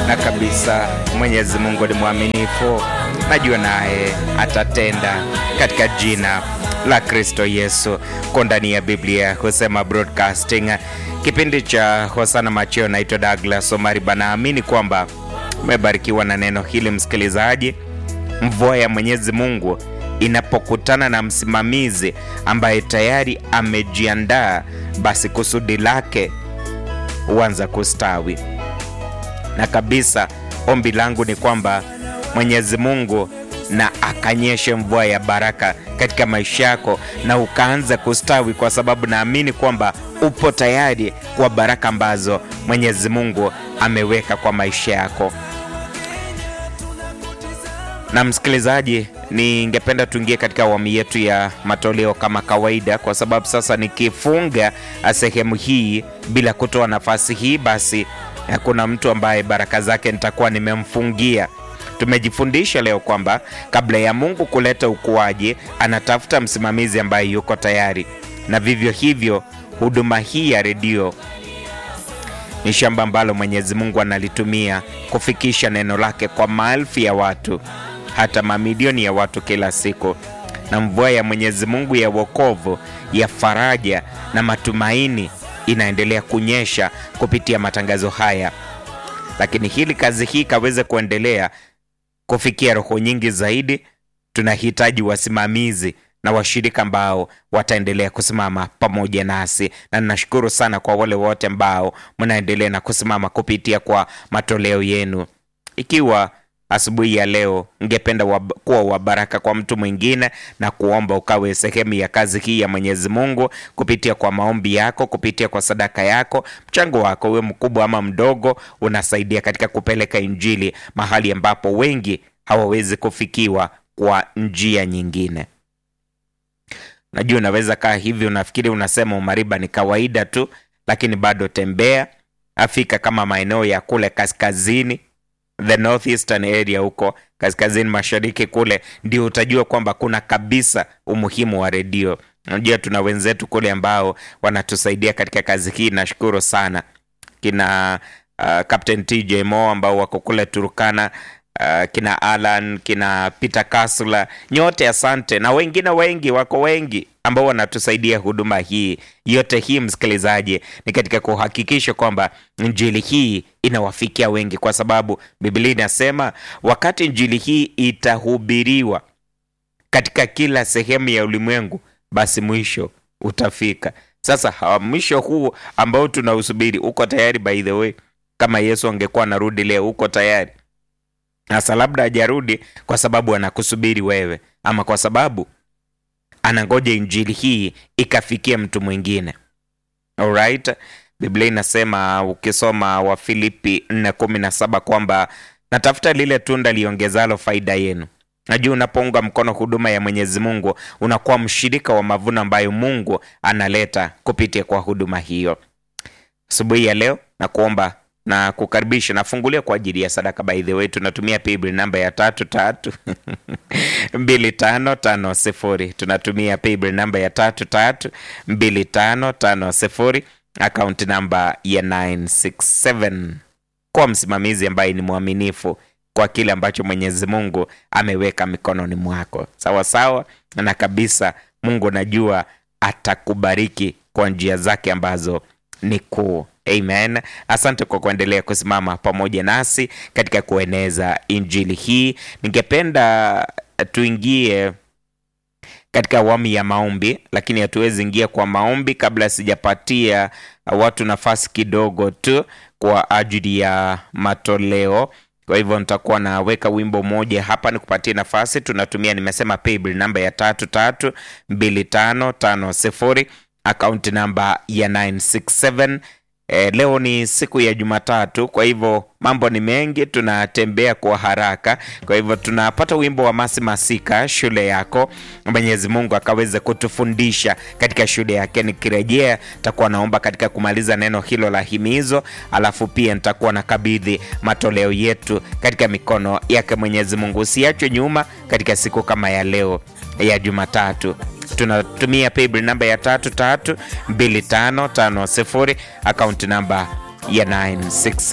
na kabisa Mwenyezi Mungu ni mwaminifu, najua naye atatenda katika jina la Kristo Yesu. Ko ndani ya Biblia husema broadcasting, kipindi cha Hosana Macheo. Naitwa Douglas Omari Banaamini kwamba umebarikiwa na neno hili msikilizaji. Mvua ya Mwenyezi Mungu inapokutana na msimamizi ambaye tayari amejiandaa, basi kusudi lake huanza kustawi. Na kabisa ombi langu ni kwamba Mwenyezi Mungu na akanyeshe mvua ya baraka katika maisha yako na ukaanza kustawi, kwa sababu naamini kwamba upo tayari kwa baraka ambazo Mwenyezi Mungu ameweka kwa maisha yako. Na msikilizaji, ningependa tuingie katika awamu yetu ya matoleo kama kawaida, kwa sababu sasa nikifunga sehemu hii bila kutoa nafasi hii, basi hakuna mtu ambaye baraka zake nitakuwa nimemfungia. Tumejifundisha leo kwamba kabla ya Mungu kuleta ukuaji, anatafuta msimamizi ambaye yuko tayari, na vivyo hivyo huduma hii ya redio ni shamba ambalo Mwenyezi Mungu analitumia kufikisha neno lake kwa maelfu ya watu, hata mamilioni ya watu kila siku. Na mvua ya Mwenyezi Mungu ya wokovu, ya faraja na matumaini inaendelea kunyesha kupitia matangazo haya. Lakini hili kazi hii ikaweze kuendelea kufikia roho nyingi zaidi, tunahitaji wasimamizi na washirika ambao wataendelea kusimama pamoja nasi, na ninashukuru sana kwa wale wote ambao mnaendelea na kusimama kupitia kwa matoleo yenu. Ikiwa asubuhi ya leo ngependa wab kuwa wabaraka kwa mtu mwingine na kuomba ukawe sehemu ya kazi hii ya Mwenyezi Mungu kupitia kwa maombi yako, kupitia kwa sadaka yako, mchango wako uwe mkubwa ama mdogo, unasaidia katika kupeleka Injili mahali ambapo wengi hawawezi kufikiwa kwa njia nyingine. Najua unaweza kaa hivi unafikiri unasema umariba ni kawaida tu, lakini bado tembea, afika kama maeneo ya kule kaskazini, the northeastern area huko kaskazini mashariki kule, ndio utajua kwamba kuna kabisa umuhimu wa redio. Najua tuna wenzetu kule ambao wanatusaidia katika kazi hii, nashukuru sana kina uh, Captain TJ Mo ambao wako kule Turkana. Uh, kina Alan kina Peter Kasula, nyote asante, na wengine wengi wako wengi ambao wanatusaidia huduma hii yote. Hii msikilizaji, ni katika kuhakikisha kwamba injili hii inawafikia wengi, kwa sababu Biblia inasema wakati injili hii itahubiriwa katika kila sehemu ya ulimwengu, basi mwisho utafika. Sasa mwisho huu ambao tunausubiri uko tayari? By the way, kama Yesu angekuwa anarudi leo, uko tayari? Sasa labda hajarudi kwa sababu anakusubiri wewe, ama kwa sababu anangoja injili hii ikafikia mtu mwingine. Alright, Biblia inasema ukisoma Wafilipi 4:17 kwamba natafuta lile tunda liongezalo faida yenu. Najua unapounga mkono huduma ya Mwenyezi Mungu unakuwa mshirika wa mavuno ambayo Mungu analeta kupitia kwa huduma hiyo. Asubuhi ya leo na kuomba na kukaribisha nafungulia kwa ajili ya sadaka. By the way, tunatumia paybill namba ya tatu tatu mbili tano tano sifuri. Tunatumia paybill namba ya tatu tatu mbili tano tano sifuri, akaunti namba ya 967 kwa msimamizi ambaye ni mwaminifu kwa kile ambacho Mwenyezi Mungu ameweka mikononi mwako. Sawa sawa na kabisa, Mungu najua atakubariki kwa njia zake ambazo ni kuu. Amen. Asante kwa kuendelea kusimama pamoja nasi katika kueneza injili hii. Ningependa tuingie katika awamu ya maombi, lakini hatuwezi ingia kwa maombi kabla sijapatia watu nafasi kidogo tu kwa ajili ya matoleo. Kwa hivyo nitakuwa naweka wimbo mmoja hapa nikupatie nafasi. Tunatumia nimesema paybill namba ya tatu tatu mbili tano tano sifuri, akaunti namba ya 967 E, leo ni siku ya Jumatatu, kwa hivyo mambo ni mengi, tunatembea kwa haraka. Kwa hivyo tunapata wimbo wa Masi Masika, shule yako. Mwenyezi Mungu akaweze kutufundisha katika shule yake. Nikirejea takuwa naomba katika kumaliza neno hilo la himizo, alafu pia nitakuwa na kabidhi matoleo yetu katika mikono yake Mwenyezi Mungu. Usiachwe nyuma katika siku kama ya leo ya Jumatatu. Tunatumia paybill namba ya tatu tatu mbili tano tano sifuri, akaunti namba ya 96